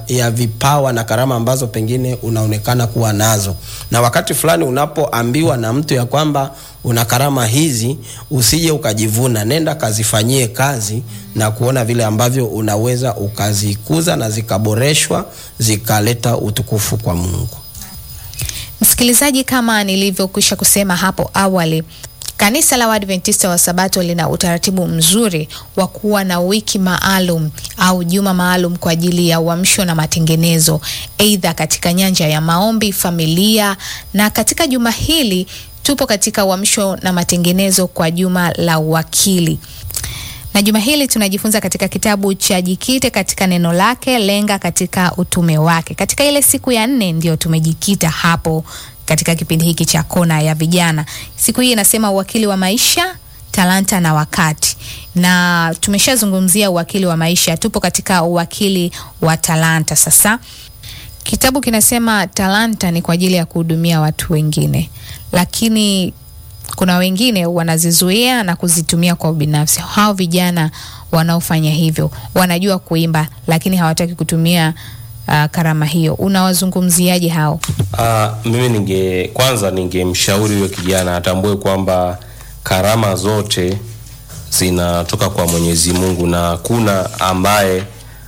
ya vipawa na karama ambazo pengine unaonekana kuwa nazo, na wakati fulani unapoambiwa na mtu ya kwamba una karama hizi, usije ukajivuna, nenda kazifanyie kazi na kuona vile ambavyo unaweza ukazikuza na zikaboreshwa zikaleta utukufu kwa Mungu. Msikilizaji, kama nilivyokwisha kusema hapo awali, kanisa la Waadventista wa Sabato lina utaratibu mzuri wa kuwa na wiki maalum au juma maalum kwa ajili ya uamsho na matengenezo, aidha katika nyanja ya maombi, familia, na katika juma hili tupo katika uamsho na matengenezo kwa juma la uwakili na juma hili tunajifunza katika kitabu cha Jikite katika neno lake, lenga katika utume wake. Katika ile siku ya nne ndio tumejikita hapo katika kipindi hiki cha kona ya vijana. Siku hii inasema uwakili wa maisha, talanta na wakati, na tumeshazungumzia uwakili wa maisha, tupo katika uwakili wa talanta. Sasa kitabu kinasema talanta ni kwa ajili ya kuhudumia watu wengine, lakini kuna wengine wanazizuia na kuzitumia kwa ubinafsi. Hao vijana wanaofanya hivyo wanajua kuimba, lakini hawataki kutumia uh, karama hiyo. Unawazungumziaje hao? Uh, mimi ninge kwanza ningemshauri huyo kijana atambue kwamba karama zote zinatoka kwa Mwenyezi Mungu na kuna ambaye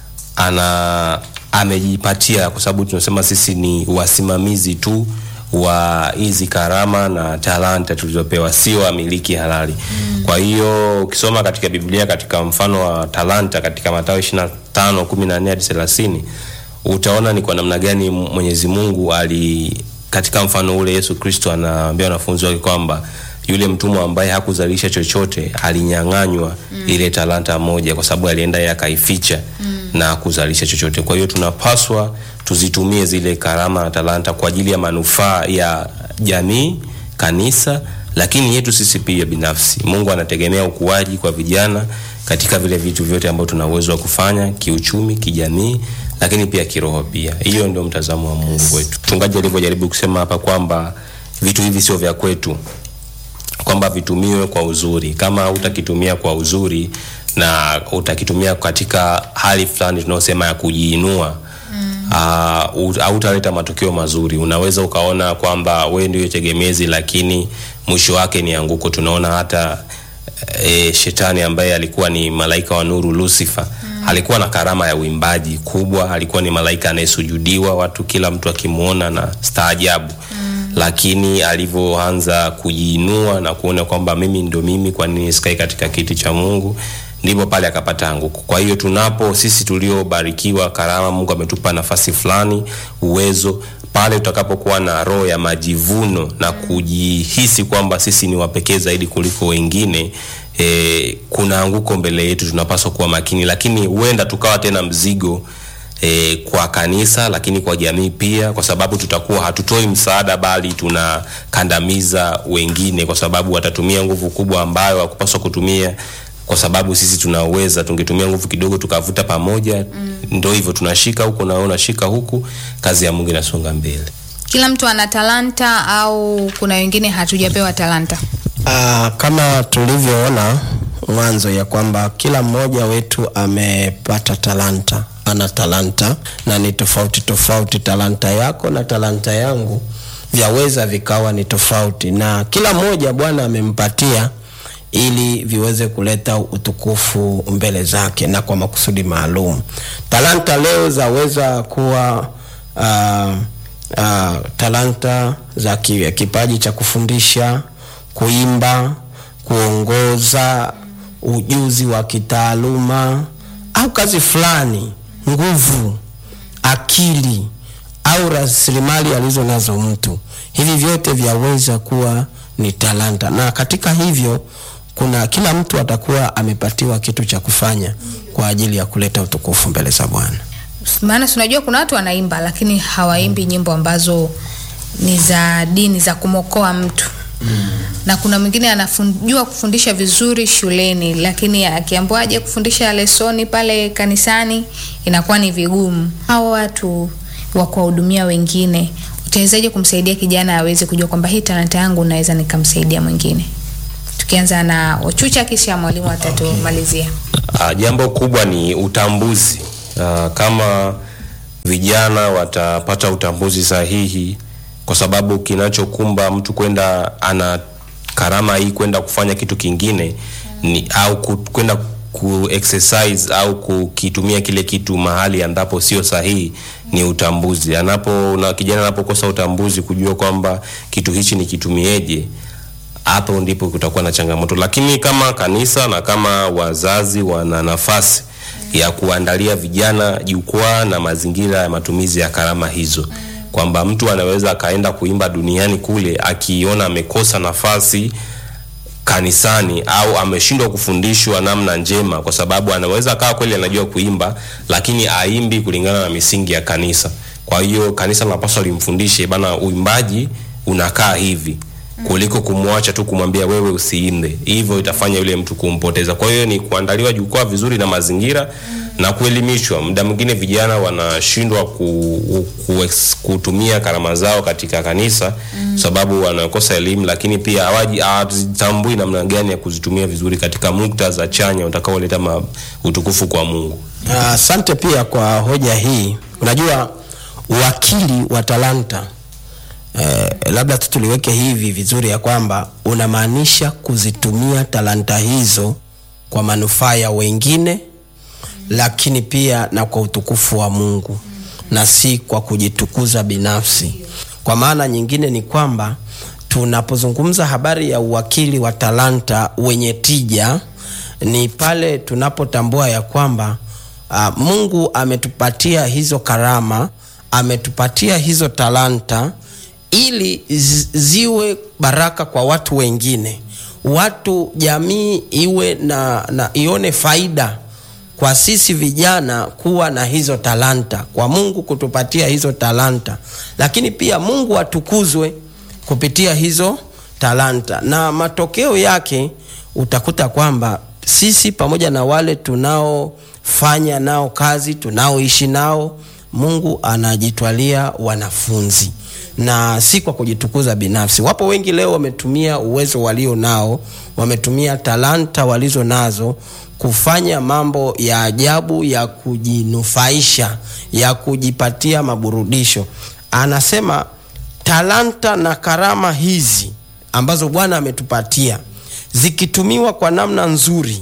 ana amejipatia, kwa sababu tunasema sisi ni wasimamizi tu wa hizi karama na talanta tulizopewa, sio wamiliki halali. Mm. Kwa hiyo ukisoma katika Biblia katika mfano wa talanta katika Mathayo 25:14 hadi 30 utaona ni kwa namna gani Mwenyezi Mungu ali katika mfano ule Yesu Kristo anaambia wanafunzi wake kwamba yule mtumwa ambaye hakuzalisha chochote alinyang'anywa mm. ile talanta moja kwa sababu alienda yeye akaificha mm. na kuzalisha chochote. Kwa hiyo tunapaswa tuzitumie zile karama na talanta kwa ajili ya manufaa ya jamii, kanisa, lakini yetu sisi pia binafsi. Mungu anategemea ukuaji kwa vijana katika vile vitu vyote ambavyo tuna uwezo wa kufanya kiuchumi, kijamii, lakini pia kiroho pia. Hiyo ndio mtazamo wa Mungu wetu. Mchungaji alivyojaribu kusema hapa kwamba vitu hivi sio vya kwetu, kwamba vitumiwe kwa uzuri. Kama utakitumia kwa uzuri na utakitumia katika hali fulani tunaosema ya kujiinua hautaleta uh, matokeo mazuri. Unaweza ukaona kwamba wewe ndio tegemezi, lakini mwisho wake ni anguko. Tunaona hata e, shetani ambaye alikuwa ni malaika wa nuru Lucifer mm. alikuwa na karama ya uimbaji kubwa, alikuwa ni malaika anayesujudiwa watu, kila mtu akimwona na staajabu mm. lakini alivyoanza kujiinua na kuona kwamba mimi ndo mimi, kwa nini sikai katika kiti cha Mungu ndipo pale akapata anguko. Kwa hiyo tunapo sisi tuliobarikiwa karama, Mungu ametupa nafasi fulani, uwezo, pale tutakapokuwa na roho ya majivuno na kujihisi kwamba sisi ni wapekee zaidi kuliko wengine, e, kuna anguko mbele yetu, tunapaswa kuwa makini, lakini huenda tukawa tena mzigo E, kwa kanisa lakini kwa jamii pia, kwa sababu tutakuwa hatutoi msaada, bali tunakandamiza wengine, kwa sababu watatumia nguvu kubwa ambayo hakupaswa kutumia kwa sababu sisi tunaweza, tungetumia nguvu kidogo tukavuta pamoja. Mm. Ndio hivyo, tunashika huku na wewe unashika huku, kazi ya Mungu inasonga mbele. Kila mtu ana talanta au kuna wengine hatujapewa talanta? Uh, kama tulivyoona mwanzo ya kwamba kila mmoja wetu amepata talanta, ana talanta na ni tofauti tofauti. Talanta yako na talanta yangu vyaweza vikawa ni tofauti, na kila mmoja Bwana amempatia ili viweze kuleta utukufu mbele zake na kwa makusudi maalum. Talanta leo zaweza kuwa uh, uh, talanta za kipaji cha kufundisha, kuimba, kuongoza, ujuzi wa kitaaluma au kazi fulani, nguvu, akili au rasilimali alizo nazo mtu. Hivi vyote vyaweza kuwa ni talanta, na katika hivyo kuna kila mtu atakuwa amepatiwa kitu cha kufanya kwa ajili ya kuleta utukufu mbele za Bwana. Maana tunajua kuna watu wanaimba lakini hawaimbi nyimbo ambazo ni za dini za kumokoa mtu mm. na kuna mwingine anajua kufundisha vizuri shuleni, lakini akiambiwa aje kufundisha lesoni pale kanisani inakuwa ni vigumu. Hao watu wa kuwahudumia wengine, utawezaje kumsaidia kijana aweze kujua kwamba hii talanta yangu naweza nikamsaidia mwingine? Tukianza na Ochucha kisha mwalimu atatumalizia. Uh, jambo kubwa ni utambuzi. Uh, kama vijana watapata utambuzi sahihi, kwa sababu kinachokumba mtu kwenda ana karama hii kwenda kufanya kitu kingine ni au ku- kwenda ku exercise au kukitumia kile kitu mahali ambapo sio sahihi ni utambuzi. Anapo na kijana anapokosa utambuzi kujua kwamba kitu hichi nikitumieje, hapo ndipo kutakuwa na changamoto. Lakini kama kanisa na kama wazazi wana nafasi ya kuandalia vijana jukwaa na mazingira ya matumizi ya karama hizo, kwamba mtu anaweza akaenda kuimba duniani kule akiona amekosa nafasi kanisani au ameshindwa kufundishwa namna njema, kwa sababu anaweza akawa kweli anajua kuimba, lakini aimbi kulingana na misingi ya kanisa. Kwa hiyo kanisa linapaswa limfundishe bana, uimbaji unakaa hivi kuliko kumwacha tu kumwambia wewe usiimbe. Hivyo itafanya yule mtu kumpoteza. Kwa hiyo ni kuandaliwa jukwaa vizuri na mazingira na kuelimishwa. Muda mwingine vijana wanashindwa ku, ku, ex- kutumia karama zao katika kanisa mm. sababu wanakosa elimu, lakini pia hawaji hawatambui namna gani ya kuzitumia vizuri katika muktadha chanya utakaoleta ma- utukufu kwa Mungu. Asante pia kwa hoja hii. Unajua uwakili wa talanta eh, labda tu tuliweke hivi vizuri ya kwamba unamaanisha kuzitumia talanta hizo kwa manufaa ya wengine, lakini pia na kwa utukufu wa Mungu na si kwa kujitukuza binafsi. Kwa maana nyingine ni kwamba tunapozungumza habari ya uwakili wa talanta wenye tija ni pale tunapotambua ya kwamba uh, Mungu ametupatia hizo karama, ametupatia hizo talanta ili zi- ziwe baraka kwa watu wengine, watu jamii iwe na, na ione faida kwa sisi vijana kuwa na hizo talanta, kwa Mungu kutupatia hizo talanta, lakini pia Mungu atukuzwe kupitia hizo talanta, na matokeo yake utakuta kwamba sisi pamoja na wale tunaofanya nao kazi, tunaoishi nao, Mungu anajitwalia wanafunzi na si kwa kujitukuza binafsi. Wapo wengi leo wametumia uwezo walio nao, wametumia talanta walizo nazo kufanya mambo ya ajabu ya kujinufaisha, ya kujipatia maburudisho. Anasema talanta na karama hizi ambazo Bwana ametupatia zikitumiwa kwa namna nzuri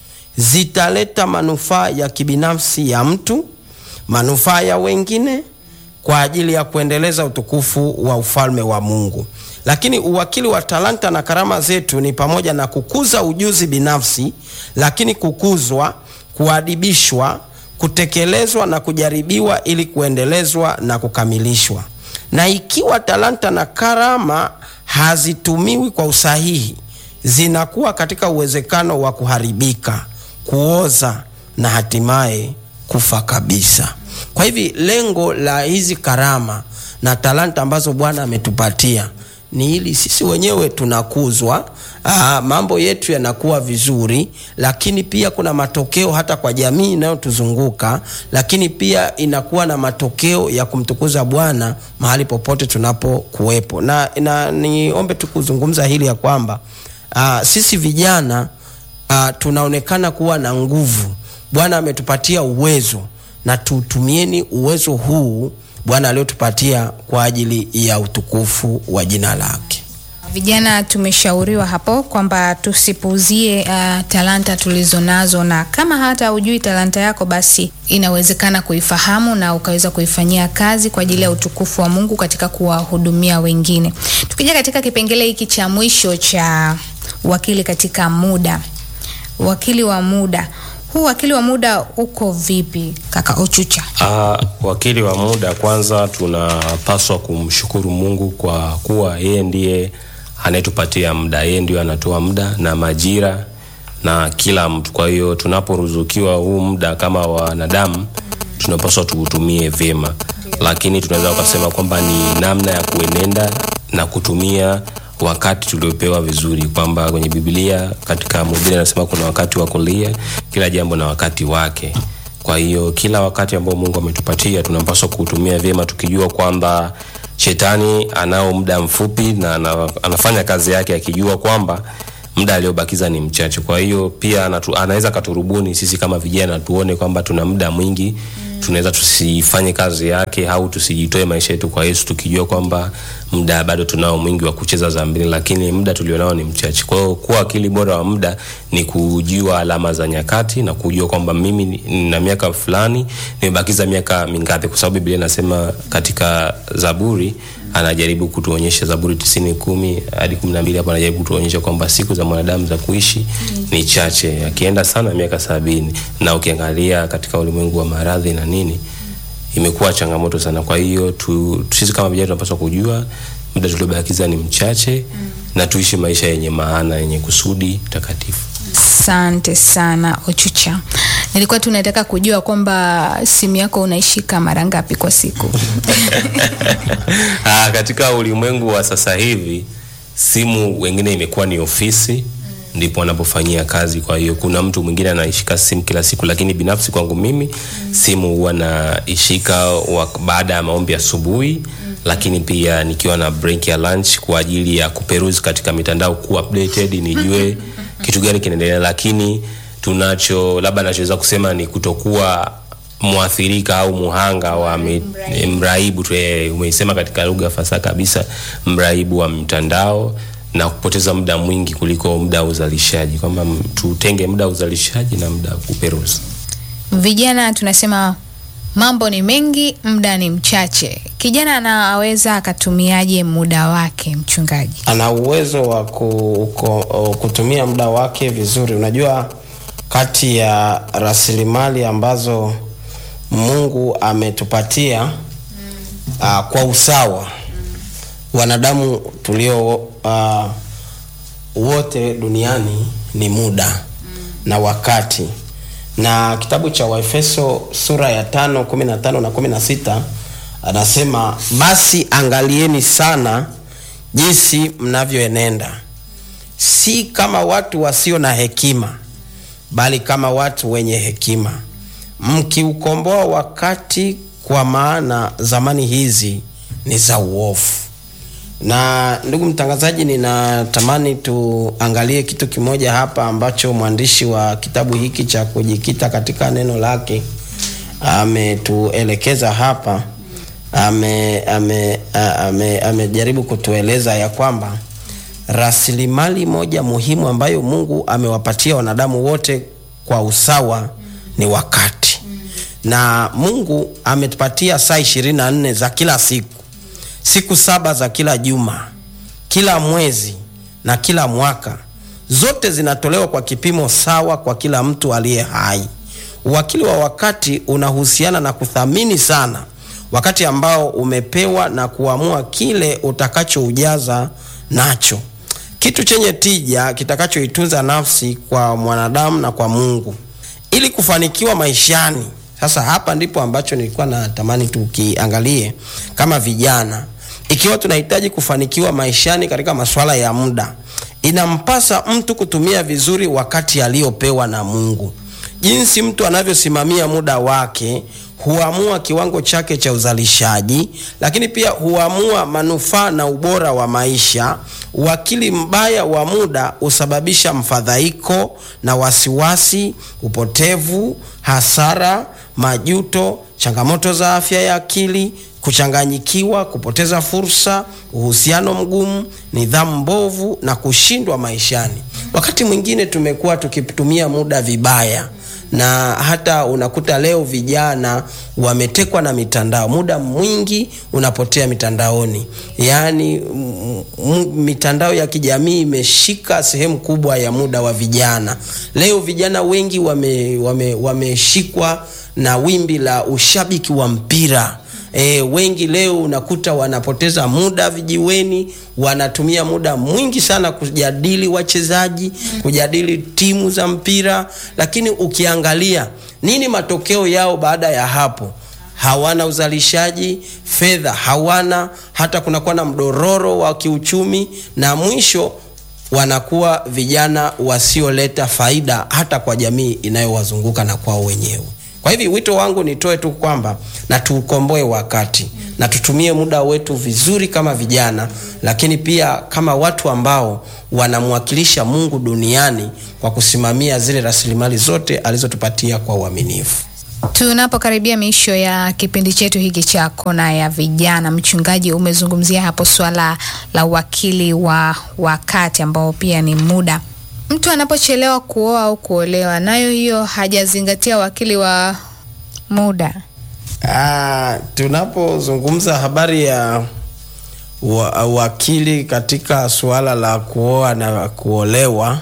zitaleta manufaa ya kibinafsi ya mtu, manufaa ya wengine kwa ajili ya kuendeleza utukufu wa ufalme wa Mungu. Lakini uwakili wa talanta na karama zetu ni pamoja na kukuza ujuzi binafsi, lakini kukuzwa, kuadibishwa, kutekelezwa na kujaribiwa ili kuendelezwa na kukamilishwa. Na ikiwa talanta na karama hazitumiwi kwa usahihi, zinakuwa katika uwezekano wa kuharibika, kuoza na hatimaye kufa kabisa. Kwa hivi lengo la hizi karama na talanta ambazo Bwana ametupatia ni ili sisi wenyewe tunakuzwa, aa, mambo yetu yanakuwa vizuri, lakini pia kuna matokeo hata kwa jamii inayotuzunguka, lakini pia inakuwa na matokeo ya kumtukuza Bwana mahali popote tunapokuwepo. Na, na niombe tu kuzungumza hili ya kwamba aa, sisi vijana aa, tunaonekana kuwa na nguvu. Bwana ametupatia uwezo na tutumieni uwezo huu Bwana aliotupatia kwa ajili ya utukufu wa jina lake. Vijana tumeshauriwa hapo kwamba tusipuuzie uh, talanta tulizo nazo, na kama hata hujui talanta yako, basi inawezekana kuifahamu na ukaweza kuifanyia kazi kwa ajili ya utukufu wa Mungu katika kuwahudumia wengine. Tukija katika kipengele hiki cha mwisho cha wakili katika muda, wakili wa muda huu wakili wa muda uko vipi kaka Ochucha? Uh, wakili wa muda, kwanza tunapaswa kumshukuru Mungu kwa kuwa yeye ndiye anayetupatia muda, yeye ndio anatoa muda na majira na kila mtu. Kwa hiyo tunaporuzukiwa huu muda kama wanadamu, tunapaswa tuutumie vyema, lakini tunaweza ukasema kwamba ni namna ya kuenenda na kutumia wakati tuliopewa vizuri, kwamba kwenye Biblia katika Mhubiri anasema kuna wakati wa kulia, kila jambo na wakati wake. Kwa hiyo kila wakati ambao Mungu ametupatia tunapaswa kuutumia vyema, tukijua kwamba shetani anao muda mfupi na ana- anafanya kazi yake akijua kwamba muda aliobakiza ni mchache. Kwa hiyo pia anatu, anaweza katurubuni sisi kama vijana tuone kwamba tuna muda mwingi tunaweza tusifanye kazi yake au tusijitoe maisha yetu kwa Yesu tukijua kwamba muda bado tunao mwingi wa kucheza dhambini, lakini muda tulionao ni mchache. Kwa hiyo kuwa akili bora wa muda ni kujua alama za nyakati na kujua kwamba mimi ni- nina miaka fulani, nimebakiza miaka mingapi, kwa sababu Biblia inasema katika Zaburi anajaribu kutuonyesha Zaburi tisini kumi hadi kumi na mbili hapo anajaribu kutuonyesha kwamba siku za mwanadamu za kuishi ni chache, akienda sana miaka sabini, na ukiangalia katika ulimwengu wa maradhi na nini imekuwa changamoto sana. Kwa hiyo tu, sisi kama vijana tunapaswa kujua muda tuliobakiza ni mchache na tuishi maisha yenye maana, yenye kusudi takatifu. Asante sana Ochucha. Nilikuwa tunataka kujua kwamba simu yako unaishika mara ngapi kwa siku? Ah, katika ulimwengu wa sasa hivi simu wengine imekuwa ni ofisi ndipo wanapofanyia kazi. Kwa hiyo kuna mtu mwingine anaishika simu kila siku, lakini binafsi kwangu mimi simu huwa naishika wa- baada ya maombi asubuhi, lakini pia nikiwa na break ya lunch kwa ajili ya kuperuzi katika mitandao, ku updated nijue kitu gani kinaendelea, lakini tunacho labda nachoweza kusema ni kutokuwa mwathirika au muhanga wa mi, mraibu tu, eh, umeisema katika lugha fasaha kabisa, mraibu wa mtandao na kupoteza muda mwingi kuliko muda wa uzalishaji, kwamba m- tutenge muda wa uzalishaji na muda wa kuperuzi. Vijana tunasema mambo ni mengi, muda ni mchache. Kijana anaweza akatumiaje muda wake, mchungaji? ana uwezo wa ku, ku, kutumia muda wake vizuri. Unajua, kati ya rasilimali ambazo Mungu ametupatia uh, kwa usawa wanadamu tulio uh, wote duniani ni muda na wakati na kitabu cha waefeso sura ya tano kumi na tano na kumi na sita anasema basi angalieni sana jinsi mnavyoenenda si kama watu wasio na hekima bali kama watu wenye hekima mkiukomboa wakati kwa maana zamani hizi ni za uovu na ndugu mtangazaji ninatamani tuangalie kitu kimoja hapa ambacho mwandishi wa kitabu hiki cha kujikita katika neno lake ametuelekeza hapa ame ame ame amejaribu kutueleza ya kwamba rasilimali moja muhimu ambayo mungu amewapatia wanadamu wote kwa usawa ni wakati na mungu ametupatia saa ishirini na nne za kila siku siku saba za kila juma kila mwezi na kila mwaka zote zinatolewa kwa kipimo sawa kwa kila mtu aliye hai uwakili wa wakati unahusiana na kuthamini sana wakati ambao umepewa na kuamua kile utakachoujaza nacho kitu chenye tija kitakachoitunza nafsi kwa mwanadamu na kwa mungu ili kufanikiwa maishani sasa hapa ndipo ambacho nilikuwa natamani tukiangalie kama vijana ikiwa tunahitaji kufanikiwa maishani katika masuala ya muda inampasa mtu kutumia vizuri wakati aliyopewa na mungu jinsi mtu anavyosimamia muda wake huamua kiwango chake cha uzalishaji lakini pia huamua manufaa na ubora wa maisha uwakili mbaya wa muda husababisha mfadhaiko na wasiwasi upotevu hasara majuto changamoto za afya ya akili kuchanganyikiwa kupoteza fursa uhusiano mgumu nidhamu mbovu na kushindwa maishani wakati mwingine tumekuwa tukitumia muda vibaya na hata unakuta leo vijana wametekwa na mitandao muda mwingi unapotea mitandaoni yaani m- m- mitandao ya kijamii imeshika sehemu kubwa ya muda wa vijana leo vijana wengi wameshikwa wame, wameshikwa na wimbi la ushabiki wa mpira E, wengi leo unakuta wanapoteza muda vijiweni wanatumia muda mwingi sana kujadili wachezaji kujadili timu za mpira lakini ukiangalia nini matokeo yao baada ya hapo hawana uzalishaji fedha hawana hata kunakuwa na mdororo wa kiuchumi na mwisho wanakuwa vijana wasioleta faida hata kwa jamii inayowazunguka na kwao wenyewe kwa hivi wito wangu nitoe tu kwamba na tuukomboe wakati na tutumie muda wetu vizuri kama vijana lakini pia kama watu ambao wanamwakilisha mungu duniani kwa kusimamia zile rasilimali zote alizotupatia kwa uaminifu Tunapokaribia miisho ya kipindi chetu hiki cha kona ya vijana, mchungaji, umezungumzia hapo swala la uwakili wa wakati ambao pia ni muda. Mtu anapochelewa kuoa au kuolewa, nayo hiyo hajazingatia wakili wa muda. Ah, tunapozungumza habari ya wa- wakili katika suala la kuoa na kuolewa,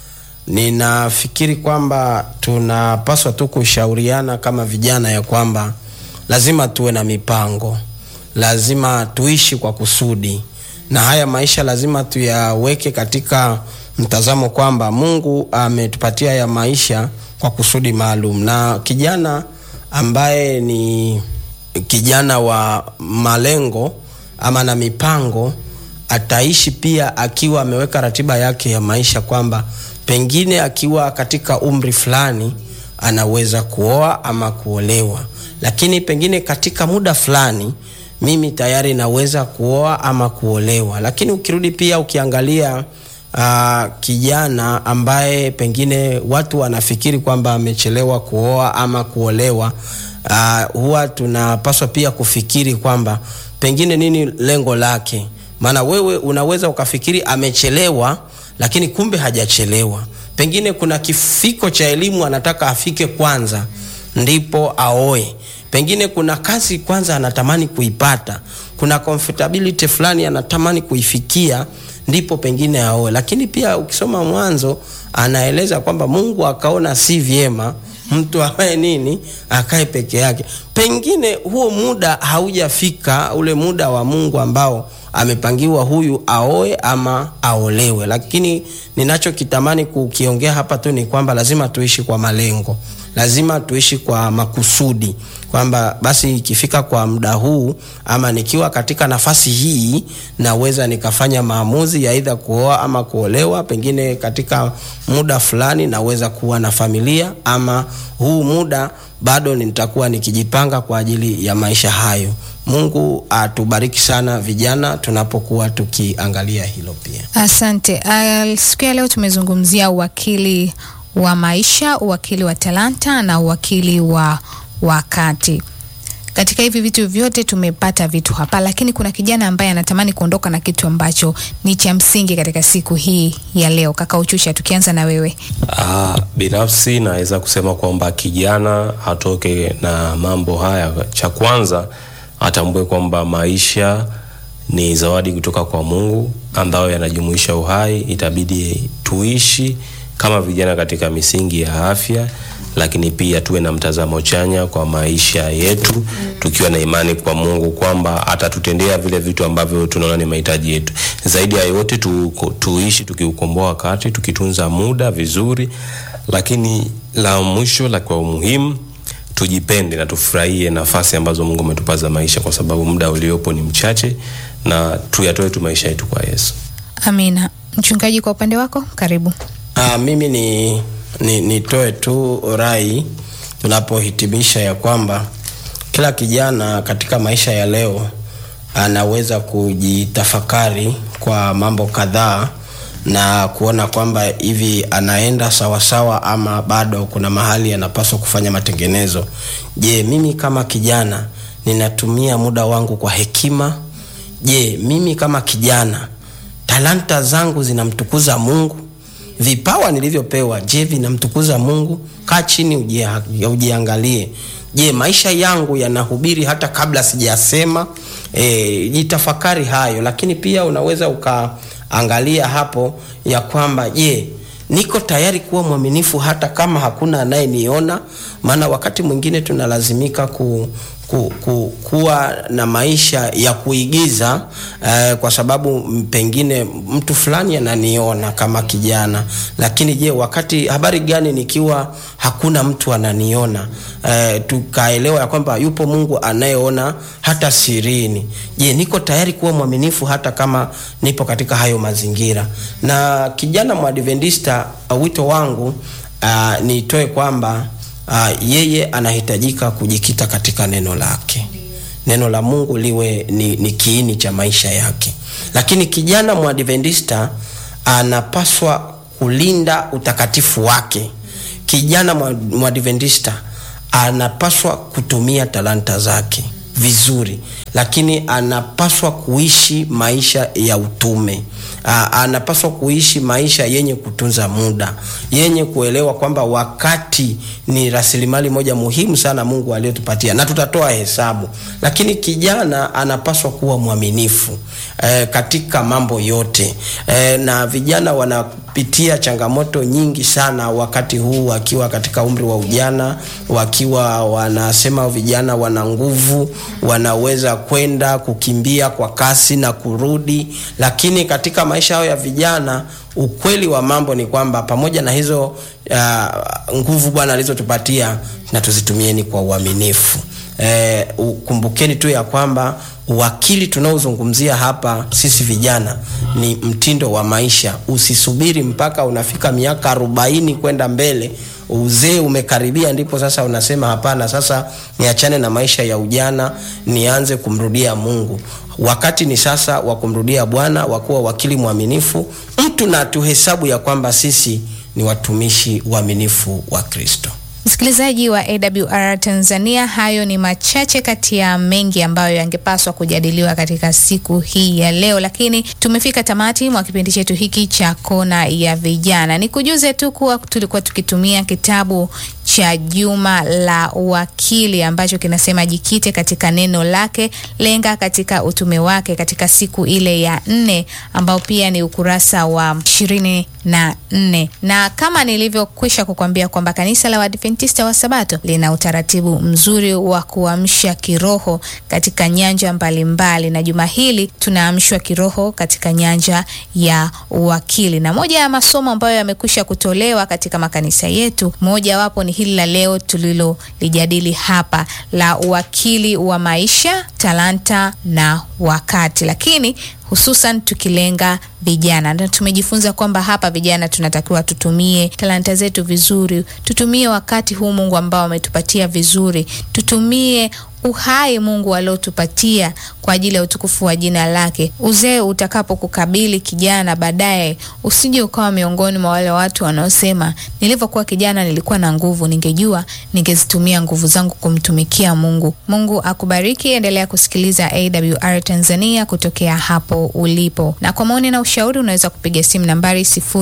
ninafikiri kwamba tunapaswa tu kushauriana kama vijana ya kwamba lazima tuwe na mipango, lazima tuishi kwa kusudi, na haya maisha lazima tuyaweke katika mtazamo kwamba Mungu ametupatia ya maisha kwa kusudi maalum, na kijana ambaye ni kijana wa malengo ama na mipango ataishi pia akiwa ameweka ratiba yake ya maisha kwamba pengine akiwa katika umri fulani anaweza kuoa ama kuolewa, lakini pengine katika muda fulani mimi tayari naweza kuoa ama kuolewa. Lakini ukirudi pia ukiangalia uh, kijana ambaye pengine watu wanafikiri kwamba amechelewa kuoa ama kuolewa, uh, huwa tunapaswa pia kufikiri kwamba pengine nini lengo lake, maana wewe unaweza ukafikiri amechelewa, lakini kumbe hajachelewa. Pengine kuna kifiko cha elimu anataka afike kwanza ndipo aoe pengine kuna kazi kwanza anatamani kuipata, kuna comfortability fulani anatamani kuifikia, ndipo pengine aoe. Lakini pia ukisoma Mwanzo anaeleza kwamba Mungu akaona si vyema mtu awae nini akae peke yake. Pengine huo muda haujafika, ule muda wa Mungu ambao amepangiwa huyu aoe ama aolewe. Lakini ninachokitamani kukiongea hapa tu ni kwamba lazima tuishi kwa malengo lazima tuishi kwa makusudi kwamba basi ikifika kwa muda huu ama nikiwa katika nafasi hii naweza nikafanya maamuzi ya aidha kuoa ama kuolewa. Pengine katika muda fulani naweza kuwa na familia, ama huu muda bado nitakuwa nikijipanga kwa ajili ya maisha hayo. Mungu atubariki sana vijana, tunapokuwa tukiangalia hilo pia. Asante. Uh, siku ya leo tumezungumzia uwakili wa maisha, uwakili wa talanta na uwakili wa wakati. Katika hivi vitu vyote tumepata vitu hapa, lakini kuna kijana ambaye anatamani kuondoka na kitu ambacho ni cha msingi katika siku hii ya leo. Kaka Uchusha, tukianza na wewe. Ah, binafsi naweza kusema kwamba kijana atoke na mambo haya. Cha kwanza atambue kwamba maisha ni zawadi kutoka kwa Mungu ambayo yanajumuisha uhai. Itabidi tuishi kama vijana katika misingi ya afya, lakini pia tuwe na mtazamo chanya kwa maisha yetu, tukiwa na imani kwa Mungu kwamba atatutendea vile vitu ambavyo tunaona ni mahitaji yetu. Zaidi ya yote tu, tuishi tukiukomboa wakati, tukitunza muda vizuri, lakini la mwisho la kwa umuhimu tujipende na tufurahie nafasi ambazo Mungu ametupa za maisha, kwa sababu muda uliopo ni mchache, na tuyatoe tu maisha yetu kwa Yesu. Amina. Mchungaji, kwa upande wako, karibu. Ah, mimi ni ni nitoe tu rai tunapohitimisha ya kwamba kila kijana katika maisha ya leo anaweza kujitafakari kwa mambo kadhaa na kuona kwamba hivi anaenda sawasawa ama bado kuna mahali anapaswa kufanya matengenezo. Je, mimi kama kijana ninatumia muda wangu kwa hekima? Je, mimi kama kijana talanta zangu zinamtukuza Mungu? Vipawa nilivyopewa, je, vinamtukuza Mungu? Kaa chini ujia, ujiangalie. Je, maisha yangu yanahubiri hata kabla sijasema? E, jitafakari hayo, lakini pia unaweza ukaangalia hapo ya kwamba je, niko tayari kuwa mwaminifu hata kama hakuna anayeniona? Maana wakati mwingine tunalazimika ku, ku, ku, kuwa na maisha ya kuigiza eh, kwa sababu pengine mtu fulani ananiona kama kijana, lakini je, wakati habari gani nikiwa hakuna mtu ananiona? Eh, tukaelewa ya kwamba yupo Mungu anayeona hata sirini. Je, niko tayari kuwa mwaminifu hata kama nipo katika hayo mazingira? Na kijana mwadventista, wito wangu uh, nitoe kwamba Uh, yeye anahitajika kujikita katika neno lake, neno la Mungu liwe ni, ni kiini cha maisha yake. Lakini kijana mwadventista anapaswa kulinda utakatifu wake. Kijana mwadventista anapaswa kutumia talanta zake vizuri, lakini anapaswa kuishi maisha ya utume. Aa, anapaswa kuishi maisha yenye kutunza muda, yenye kuelewa kwamba wakati ni rasilimali moja muhimu sana Mungu aliyotupatia na tutatoa hesabu. Lakini kijana anapaswa kuwa mwaminifu e, katika mambo yote e, na vijana wanapitia changamoto nyingi sana wakati huu wakiwa katika umri wa ujana, wakiwa wanasema vijana wana nguvu, wanaweza kwenda kukimbia kwa kasi na kurudi, lakini katika maisha yao ya vijana, ukweli wa mambo ni kwamba pamoja na hizo uh, nguvu Bwana alizotupatia na tuzitumieni kwa uaminifu. E, kumbukeni tu ya kwamba uwakili tunaozungumzia hapa sisi vijana ni mtindo wa maisha. Usisubiri mpaka unafika miaka arobaini kwenda mbele, uzee umekaribia, ndipo sasa unasema hapana, sasa niachane na maisha ya ujana, nianze kumrudia Mungu. Wakati ni sasa wa kumrudia Bwana, wa kuwa wakili mwaminifu, mtu na tuhesabu ya kwamba sisi ni watumishi waaminifu wa Kristo. Msikilizaji wa AWR Tanzania, hayo ni machache kati ya mengi ambayo yangepaswa kujadiliwa katika siku hii ya leo, lakini tumefika tamati mwa kipindi chetu hiki cha Kona ya Vijana. Nikujuze tu kuwa tulikuwa tukitumia kitabu cha Juma la Wakili ambacho kinasema jikite katika neno lake, lenga katika utume wake katika siku ile ya nne, ambao pia ni ukurasa wa ishirini na nne. Na kama nilivyokwisha kukwambia kwamba kanisa la Waadventista wa Sabato lina utaratibu mzuri wa kuamsha kiroho katika nyanja mbalimbali mbali. Na juma hili tunaamshwa kiroho katika nyanja ya uwakili, na moja ya masomo ambayo yamekwisha kutolewa katika makanisa yetu, moja wapo ni hili la leo tulilolijadili hapa la uwakili wa maisha, talanta na wakati, lakini hususan tukilenga vijana na tumejifunza kwamba hapa vijana tunatakiwa tutumie talanta zetu vizuri, tutumie wakati huu Mungu ambao ametupatia vizuri, tutumie uhai Mungu aliotupatia kwa ajili ya utukufu wa jina lake. Uzee utakapokukabili kijana baadaye, usije ukawa miongoni mwa wale watu wanaosema nilivyokuwa kijana nilikuwa na nguvu, ningejua ningezitumia nguvu zangu kumtumikia Mungu. Mungu akubariki, endelea kusikiliza AWR Tanzania kutokea hapo ulipo, na kwa maoni na ushauri unaweza kupiga simu nambari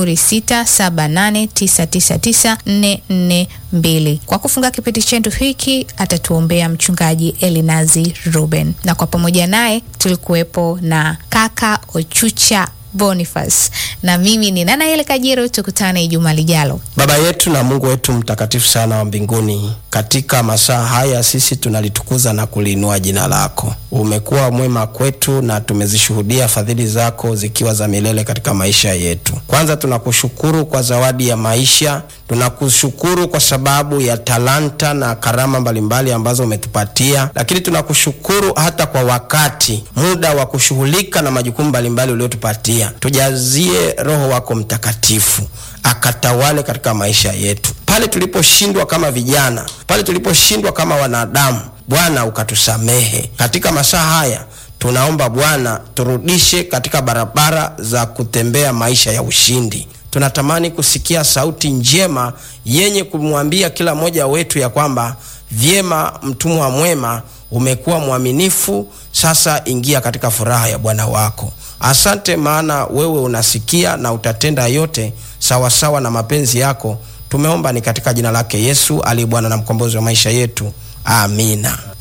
0678999442. Kwa kufunga kipindi chetu hiki atatuombea mchungaji Elinazi Ruben, na kwa pamoja naye tulikuwepo na kaka Ochucha Boniface na mimi ni Nana Kajiro. Tukutane Ijumaa lijalo. Baba yetu na Mungu wetu mtakatifu sana wa mbinguni, katika masaa haya sisi tunalitukuza na kuliinua jina lako. Umekuwa mwema kwetu na tumezishuhudia fadhili zako zikiwa za milele katika maisha yetu. Kwanza tunakushukuru kwa zawadi ya maisha, tunakushukuru kwa sababu ya talanta na karama mbalimbali ambazo umetupatia, lakini tunakushukuru hata kwa wakati, muda wa kushughulika na majukumu mbalimbali uliotupatia. Tujazie Roho wako Mtakatifu akatawale katika maisha yetu, pale tuliposhindwa kama vijana, pale tuliposhindwa kama wanadamu, Bwana ukatusamehe. Katika masaa haya tunaomba Bwana, turudishe katika barabara za kutembea maisha ya ushindi. Tunatamani kusikia sauti njema yenye kumwambia kila mmoja wetu ya kwamba vyema, mtumwa mwema, umekuwa mwaminifu, sasa ingia katika furaha ya Bwana wako. Asante, maana wewe unasikia na utatenda yote sawasawa sawa na mapenzi yako. Tumeomba ni katika jina lake Yesu aliye Bwana na mkombozi wa maisha yetu, amina.